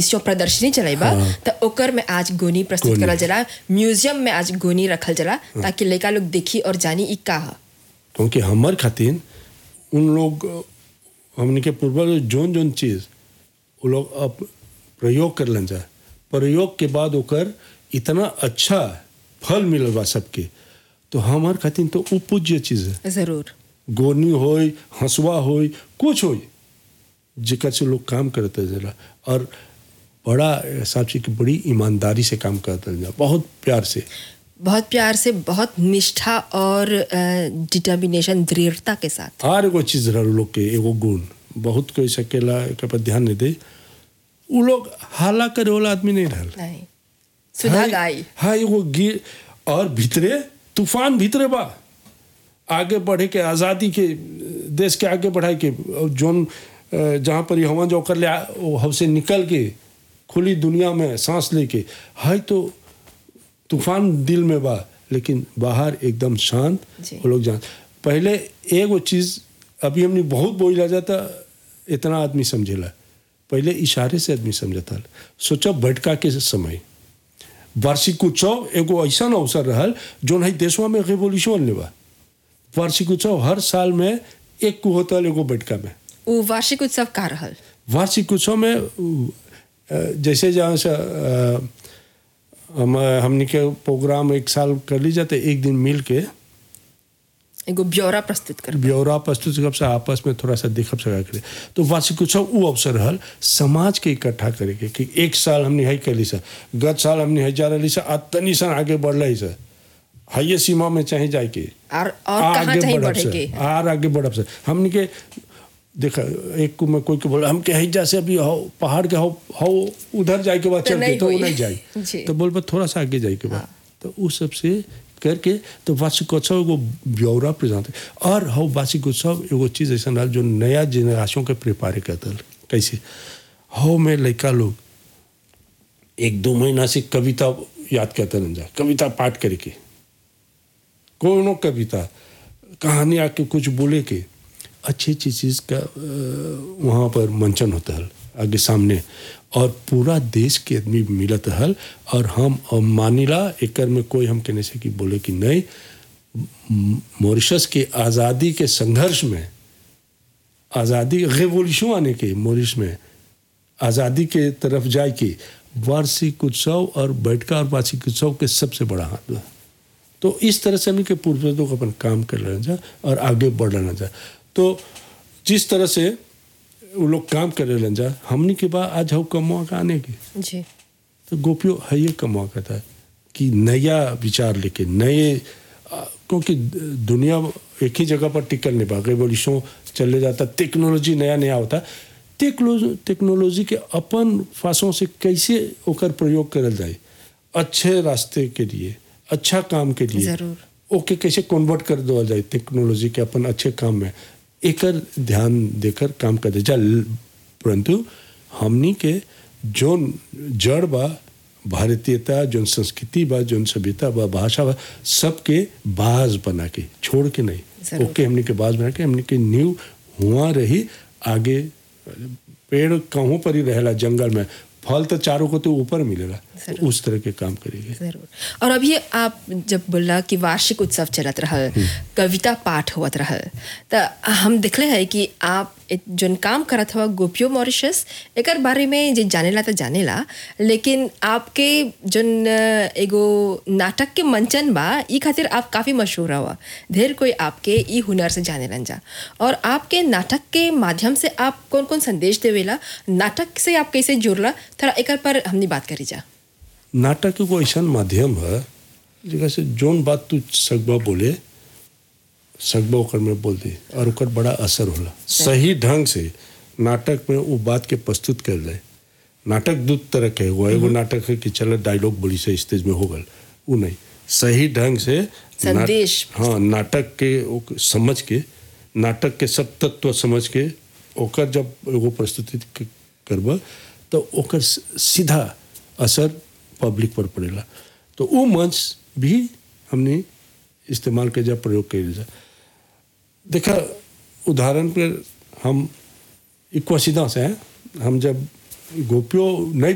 Exposition प्रदर्शनी चलेबा त ओकर में आज गोनी प्रस्तुत गोनी। करल जाला म्यूजियम में आज गोनी रखल जाला ताकि लड़का लोग देखी और जानी ई का ह क्योंकि हमार खातिर उन लोग हमने के पूर्वज जोन जोन चीज वो लोग अब प्रयोग कर जा प्रयोग के बाद ओकर इतना अच्छा फल मिलल बा सबके तो हमार खातिर तो उ पूज्य चीज है जरूर गोनी होई हंसुआ होई कुछ होई जेकर से लोग काम करते जरा और बड़ा हिसाब से कि बड़ी ईमानदारी से काम करते जा बहुत प्यार से बहुत प्यार से बहुत निष्ठा और डिटर्मिनेशन दृढ़ता के साथ और एगो चीज रहा लोग के एगो गुण बहुत कोई सकेला एक पर ध्यान नहीं दे उ लोग हाला करे वाला आदमी नहीं रहल नहीं सुधा हाय- गाई हाँ एगो गिर और भीतरे तूफान भीतरे बा आगे बढ़े के आज़ादी के देश के आगे बढ़ाए के और जोन अ, जहाँ पर हवा जो कर ले आ- वो हमसे निकल के खुली दुनिया में सांस लेके है तो तूफान दिल में बा लेकिन बाहर एकदम शांत जी। वो लोग जान पहले एगो चीज अभी हमने बहुत बोला जाता इतना आदमी समझेला पहले इशारे से आदमी समझता सोचो बैठका के समय वार्षिक उत्सव एगो ऐसा अवसर रहल जोन है देशवा में रेवोल्यूशन लेवा वार्षिक उत्सव हर साल में एक को होता एगो बैठका में उ वार्षिक उत्सव का रहल वार्षिक उत्सव में अ, जैसे जहाँ से अ, हम हमने के प्रोग्राम एक साल कर ली जाते एक दिन मिल के एगो ब्यौरा प्रस्तुत कर ब्यौरा प्रस्तुत कब से आपस में थोड़ा सा देखब सका करे तो वार्षिक उत्सव वो अवसर रहल समाज के इकट्ठा करे के कि एक साल हमने है कैली सा गत साल हमने है जा रही सा आज तनी सन आगे बढ़ रही सा हाइये सीमा में चाहे जाए के और और कहाँ आगे चाहिए बढ़ब बढ़े से, के आर आगे बढ़ब से हमने के देखा एक को मैं कोई को बोला हम के हैजा से अभी हो पहाड़ के हो हो उधर जाए के बाद तो चल के नहीं तो वो हुई। नहीं जी। जाए तो बोल बा थोड़ा सा आगे जाए के बाद तो उस सब से करके तो वार्षिकोत्सव एगो ब्यौरा प्रेजेंट और हो वार्षिकोत्सव एगो चीज ऐसा रहल जो नया जनरेशन के प्रिपेयर करता कैसे हो में लड़का लोग एक दो महीना से कविता याद करते रह जा कविता पाठ करके कोनो कविता कहानी आके कुछ बोले के अच्छी अच्छी चीज़ का अ, वहाँ पर मंचन होता है आगे सामने और पूरा देश के आदमी मिलत हल और हम अब मानिला एकर में कोई हम कहने से कि बोले कि नहीं म- मॉरिशस के आज़ादी के संघर्ष में आज़ादी रेवोल्यूशन आने के मॉरिश में आज़ादी के तरफ जाए के वार्षिक उत्सव और बैठका और वार्षिक उत्सव के सबसे बड़ा हाथ बा तो इस तरह से हमने के पूर्वजों को अपन काम कर लेना जा और आगे बढ़ लेना जा तो जिस तरह से वो लोग काम कर लेना जा हमने के बाद आज हम कमवा का आने की जी तो गोपियों है ये कमवा का था कि नया विचार लेके नए आ, क्योंकि दुनिया एक ही जगह पर टिकल नहीं पा रेवोल्यूशन चले जाता टेक्नोलॉजी नया नया होता टेक्नोलॉजी टेक्नोलॉजी के अपन फासों से कैसे ओकर प्रयोग करल जाए अच्छे रास्ते के लिए अच्छा काम के लिए जरूर। ओके कैसे कन्वर्ट कर देवल जाए टेक्नोलॉजी के अपन अच्छे काम में एकर ध्यान देकर काम कर दे जा परंतु हमनी के जोन जड़ बा भारतीयता जोन संस्कृति बा जोन सभ्यता बा भाषा बा सबके बाज बना के छोड़ के नहीं जरूर। ओके हमनी के बाज बना के हमनी के नींव हुआ रही आगे पेड़ कहूँ पर ही रहेला जंगल में फल तो चारों को तो ऊपर मिलेला जरूर। उस तरह के काम करेंगे जरूर और अभी आप जब बोला कि वार्षिक उत्सव चलत रहल कविता पाठ होत रहल तो हम दिखले है कि आप एक जोन काम करत हुआ गोपियो मॉरिशस एकर बारे में जे जानेला तो जानेला लेकिन आपके जोन अ, एगो नाटक के मंचन बा ई खातिर आप काफ़ी मशहूर हुआ ढेर कोई आपके ई हुनर से जाने जा और आपके नाटक के माध्यम से आप कौन कौन संदेश देवेला नाटक से आप कैसे जुड़ला थोड़ा एकर पर हमनी बात करी जा नाटक एगो ऐसा माध्यम है जगह से जोन बात तू सगबा बोले सगबा ओकर में बोल दे और ओकर बड़ा असर होला सही ढंग से नाटक में वो बात के प्रस्तुत कर दे नाटक दू तरह के वो एगो नाटक है कि चलो डायलॉग बोली से स्टेज में हो गल वो नहीं सही ढंग से नाट- संदेश। हाँ नाटक के ओक- समझ के नाटक के सब तत्व समझ के ओकर जब एगो प्रस्तुति क- करबा तो ओकर स- सीधा असर पब्लिक पर पड़ेला तो वो मंच भी हमने इस्तेमाल के जब प्रयोग कर जा देखा उदाहरण पर हम इक्वसीदा से हैं हम जब गोपियों नहीं